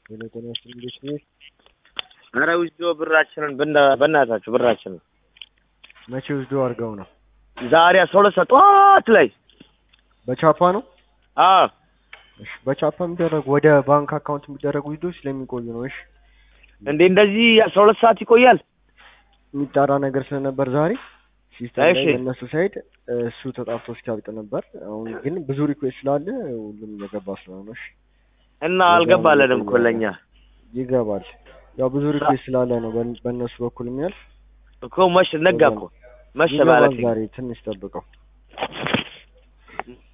የነገር እንዴት ነው? ኧረ ውስዶ ብራችንን በእና- በእናታችሁ ብራችንን መቼ ውስዶ አድርገው ነው? ዛሬ አስራ ሁለት ሰዓት ጠዋት ላይ በቻፓ ነው? አዎ እሺ በቻፓ የሚደረጉ ወደ ባንክ አካውንት የሚደረጉ ዊዶች ስለሚቆዩ ነው። እሺ እንዴ እንደዚህ አስራ ሁለት ሰዓት ይቆያል? የሚጣራ ነገር ስለነበር ዛሬ ሲስተም ላይ እሺ። በእነሱ ሳይድ እሱ ተጣርቶ እስኪያልቅ ነበር። አሁን ግን ብዙ ሪኩዌስት ስላለ ሁሉም እየገባ ስለሆነ እሺ እና አልገባለንም እኮ ለእኛ ይገባል። ያው ብዙ ሪኩዌስት ስላለ ነው በን- በእነሱ በኩል የሚያልፍ እኮ መሽ ነጋ እኮ መሸ ይገባል። ማለት ዛሬ ትንሽ ጠብቀው